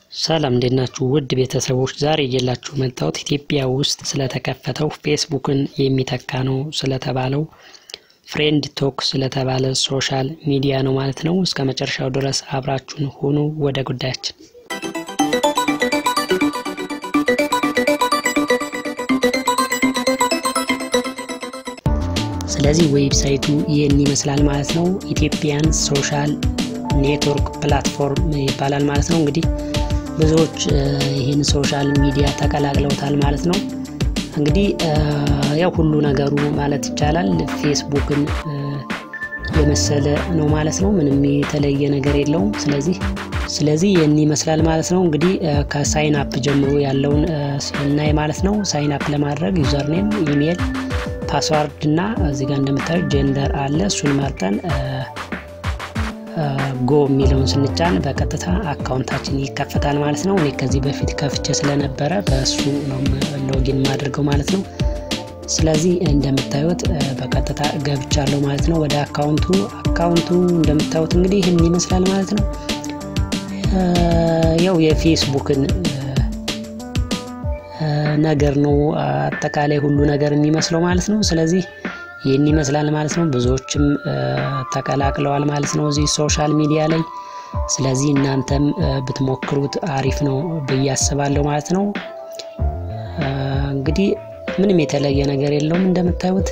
ሰላም እንዴት ናችሁ? ውድ ቤተሰቦች ዛሬ እየላችሁ መጣሁት ኢትዮጵያ ውስጥ ስለተከፈተው ፌስቡክን የሚተካ ነው ስለተባለው ፍሬንድ ቶክ ስለተባለ ሶሻል ሚዲያ ነው ማለት ነው። እስከ መጨረሻው ድረስ አብራችሁን ሁኑ። ወደ ጉዳያችን ስለዚህ ዌብሳይቱ ይህን ይመስላል ማለት ነው። ኢትዮጵያን ሶሻል ኔትወርክ ፕላትፎርም ይባላል ማለት ነው። እንግዲህ ብዙዎች ይህን ሶሻል ሚዲያ ተቀላቅለውታል ማለት ነው። እንግዲህ ያው ሁሉ ነገሩ ማለት ይቻላል ፌስቡክን የመሰለ ነው ማለት ነው። ምንም የተለየ ነገር የለውም። ስለዚህ ስለዚህ ይህን ይመስላል ማለት ነው። እንግዲህ ከሳይን አፕ ጀምሮ ያለውን ስናይ ማለት ነው። ሳይን አፕ ለማድረግ ዩዘርኔም፣ ኢሜይል፣ ፓስዋርድ እና እዚህ ጋር እንደምታዩት ጀንደር አለ። እሱን መርጠን ጎ የሚለውን ስንጫን በቀጥታ አካውንታችን ይከፈታል ማለት ነው። እኔ ከዚህ በፊት ከፍቼ ስለነበረ በእሱ ነው ሎጊን የማደርገው ማለት ነው። ስለዚህ እንደምታዩት በቀጥታ ገብቻለሁ ማለት ነው ወደ አካውንቱ። አካውንቱ እንደምታዩት እንግዲህ ይህን ይመስላል ማለት ነው። ያው የፌስቡክን ነገር ነው አጠቃላይ ሁሉ ነገር የሚመስለው ማለት ነው። ስለዚህ ይህን ይመስላል ማለት ነው። ብዙዎችም ተቀላቅለዋል ማለት ነው እዚህ ሶሻል ሚዲያ ላይ። ስለዚህ እናንተም ብትሞክሩት አሪፍ ነው ብዬ አስባለሁ ማለት ነው። እንግዲህ ምንም የተለየ ነገር የለውም እንደምታዩት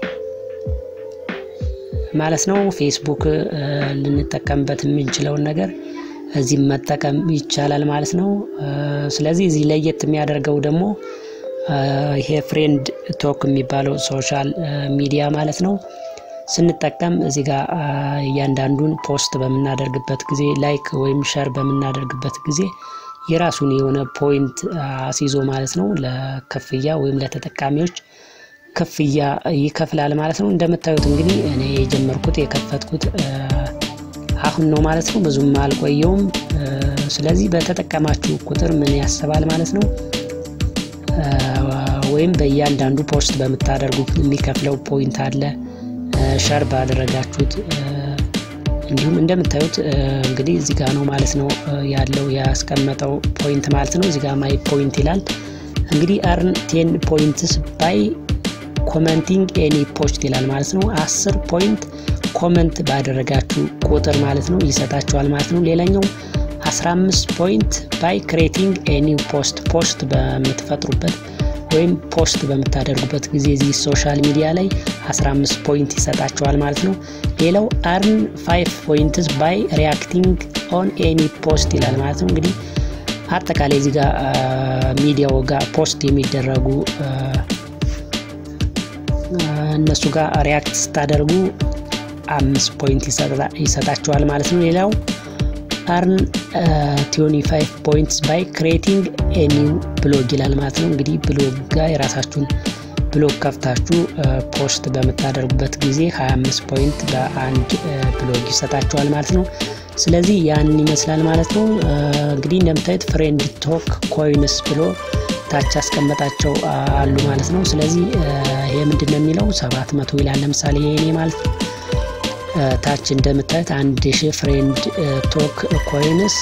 ማለት ነው። ፌስቡክ ልንጠቀምበት የምንችለውን ነገር እዚህ መጠቀም ይቻላል ማለት ነው። ስለዚህ እዚህ ለየት የሚያደርገው ደግሞ ይሄ ፍሬንድ ቶክ የሚባለው ሶሻል ሚዲያ ማለት ነው ስንጠቀም እዚህ ጋር እያንዳንዱን ፖስት በምናደርግበት ጊዜ ላይክ ወይም ሸር በምናደርግበት ጊዜ የራሱን የሆነ ፖይንት አስይዞ ማለት ነው ለክፍያ ወይም ለተጠቃሚዎች ክፍያ ይከፍላል ማለት ነው። እንደምታዩት እንግዲህ እኔ የጀመርኩት የከፈትኩት አሁን ነው ማለት ነው። ብዙም አልቆየውም። ስለዚህ በተጠቀማችሁ ቁጥር ምን ያስባል ማለት ነው ወይም በእያንዳንዱ ፖስት በምታደርጉት የሚከፍለው ፖይንት አለ። ሸር ባደረጋችሁት እንዲሁም እንደምታዩት እንግዲህ እዚህ ጋር ነው ማለት ነው ያለው ያስቀመጠው ፖይንት ማለት ነው። እዚህ ጋር ማይ ፖይንት ይላል። እንግዲህ አርን ቴን ፖይንትስ ባይ ኮመንቲንግ ኤኒ ፖስት ይላል ማለት ነው። አስር ፖይንት ኮመንት ባደረጋችሁ ቁጥር ማለት ነው ይሰጣችኋል ማለት ነው። ሌላኛው 15 ፖይንት ባይ ክሬቲንግ ኤኒ ፖስት ፖስት በምትፈጥሩበት ወይም ፖስት በምታደርጉበት ጊዜ እዚህ ሶሻል ሚዲያ ላይ 15 ፖይንት ይሰጣቸዋል ማለት ነው። ሌላው አርን 5 ፖይንትስ ባይ ሪያክቲንግ ኦን ኤኒ ፖስት ይላል ማለት ነው። እንግዲህ አጠቃላይ እዚህ ጋር ሚዲያው ጋር ፖስት የሚደረጉ እነሱ ጋር ሪያክት ስታደርጉ አምስት ፖይንት ይሰጣቸዋል ማለት ነው። ሌላው አርን ቲዮኒ ፋይቭ ፖይንትስ ባይ ክሬቲንግ ኤኒው ብሎግ ይላል ማለት ነው። እንግዲህ ብሎግ ጋር የራሳችሁን ብሎግ ከፍታችሁ ፖስት በምታደርጉበት ጊዜ 25 ፖይንት በአንድ ብሎግ ይሰጣችኋል ማለት ነው። ስለዚህ ያን ይመስላል ማለት ነው። እንግዲህ እንደምታዩት ፍሬንድ ቶክ ኮይንስ ብሎ ታች ያስቀመጣቸው አሉ ማለት ነው። ስለዚህ ይሄ ምንድን ነው የሚለው ሰባት መቶ ይላል ለምሳሌ የኔ ማለት ነው። ታች እንደምታዩት አንድ ሺህ ፍሬንድ ቶክ ኮይንስ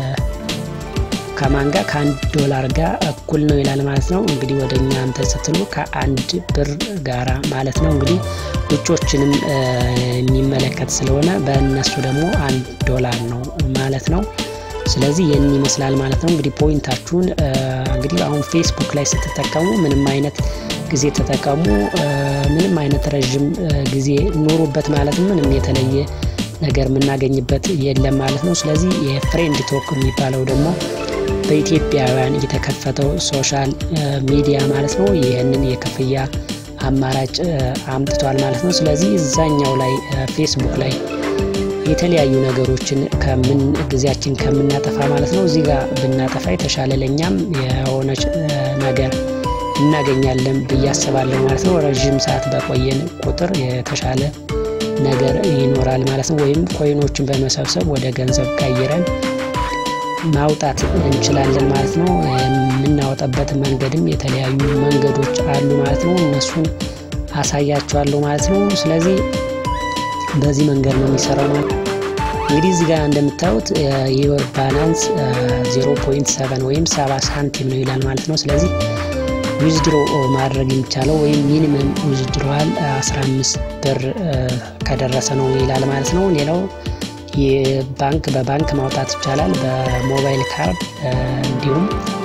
ከማን ጋር ከአንድ ዶላር ጋር እኩል ነው ይላል ማለት ነው። እንግዲህ ወደ እኛ እንትን ስትሉ ከአንድ ብር ጋራ ማለት ነው። እንግዲህ ውጮችንም የሚመለከት ስለሆነ በእነሱ ደግሞ አንድ ዶላር ነው ማለት ነው። ስለዚህ ይህን ይመስላል ማለት ነው። እንግዲህ ፖይንታችሁን እንግዲህ አሁን ፌስቡክ ላይ ስትጠቀሙ ምንም አይነት ጊዜ ተጠቀሙ፣ ምንም አይነት ረዥም ጊዜ ኑሩበት ማለት ምንም የተለየ ነገር የምናገኝበት የለም ማለት ነው። ስለዚህ የፍሬንድ ቶክ የሚባለው ደግሞ በኢትዮጵያውያን የተከፈተው ሶሻል ሚዲያ ማለት ነው። ይህንን የክፍያ አማራጭ አምጥቷል ማለት ነው። ስለዚህ እዛኛው ላይ ፌስቡክ ላይ የተለያዩ ነገሮችን ከምን ጊዜያችን ከምናጠፋ ማለት ነው እዚህ ጋር ብናጠፋ የተሻለ ለእኛም የሆነች ነገር እናገኛለን ብዬ አስባለሁ ማለት ነው። ረዥም ሰዓት በቆየን ቁጥር የተሻለ ነገር ይኖራል ማለት ነው። ወይም ኮይኖችን በመሰብሰብ ወደ ገንዘብ ቀይረን ማውጣት እንችላለን ማለት ነው። የምናወጣበት መንገድም የተለያዩ መንገዶች አሉ ማለት ነው። እነሱን አሳያችኋለሁ ማለት ነው። ስለዚህ በዚህ መንገድ ነው የሚሰራው ማለት እንግዲህ እዚህ ጋር እንደምታዩት የወር ባላንስ 0.7 ወይም 70 ሳንቲም ነው ይላል ማለት ነው። ስለዚህ ዊዝድሮ ማድረግ የሚቻለው ወይም ሚኒመም ዊዝድሮዋል 15 ብር ከደረሰ ነው ይላል ማለት ነው። ሌላው የባንክ በባንክ ማውጣት ይቻላል፣ በሞባይል ካርድ እንዲሁም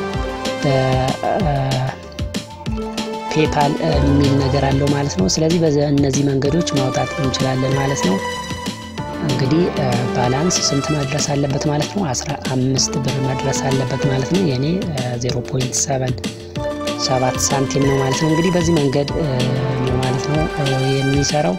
በፔፓል የሚል ነገር አለው ማለት ነው። ስለዚህ በእነዚህ መንገዶች ማውጣት እንችላለን ማለት ነው። እንግዲህ ባላንስ ስንት መድረስ አለበት ማለት ነው? 15 ብር መድረስ አለበት ማለት ነው። የኔ 0.7 ሳንቲም ነው ማለት ነው። እንግዲህ በዚህ መንገድ ነው ማለት ነው የሚሰራው።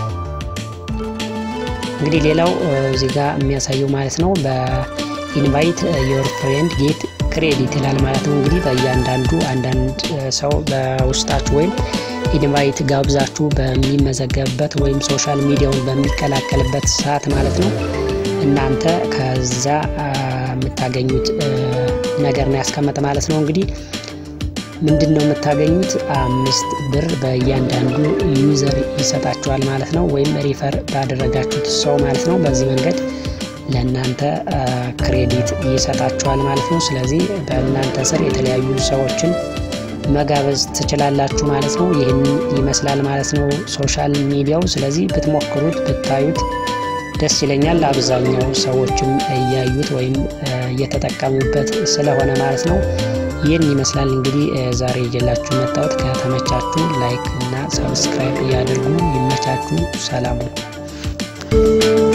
እንግዲህ ሌላው እዚህ ጋር የሚያሳየው ማለት ነው በኢንቫይት ዮር ፍሬንድ ጌት ክሬዲት ይላል ማለት ነው። እንግዲህ በእያንዳንዱ አንዳንድ ሰው በውስጣችሁ ወይም ኢንቫይት ጋብዛችሁ በሚመዘገብበት ወይም ሶሻል ሚዲያውን በሚቀላቀልበት ሰዓት ማለት ነው እናንተ ከዛ የምታገኙት ነገር ነው ያስቀመጠ ማለት ነው። እንግዲህ ምንድን ነው የምታገኙት? አምስት ብር በእያንዳንዱ ዩዘር ይሰጣችኋል ማለት ነው። ወይም ሪፈር ባደረጋችሁት ሰው ማለት ነው። በዚህ መንገድ ለእናንተ ክሬዲት ይሰጣችኋል ማለት ነው። ስለዚህ በእናንተ ስር የተለያዩ ሰዎችን መጋበዝ ትችላላችሁ ማለት ነው። ይህን ይመስላል ማለት ነው ሶሻል ሚዲያው። ስለዚህ ብትሞክሩት ብታዩት ደስ ይለኛል። አብዛኛው ሰዎችም እያዩት ወይም እየተጠቀሙበት ስለሆነ ማለት ነው። ይህን ይመስላል እንግዲህ ዛሬ ይዤላችሁ መጣሁት። ከተመቻችሁ ላይክ እና ሰብስክራይብ እያደርጉ ይመቻችሁ። ሰላሙ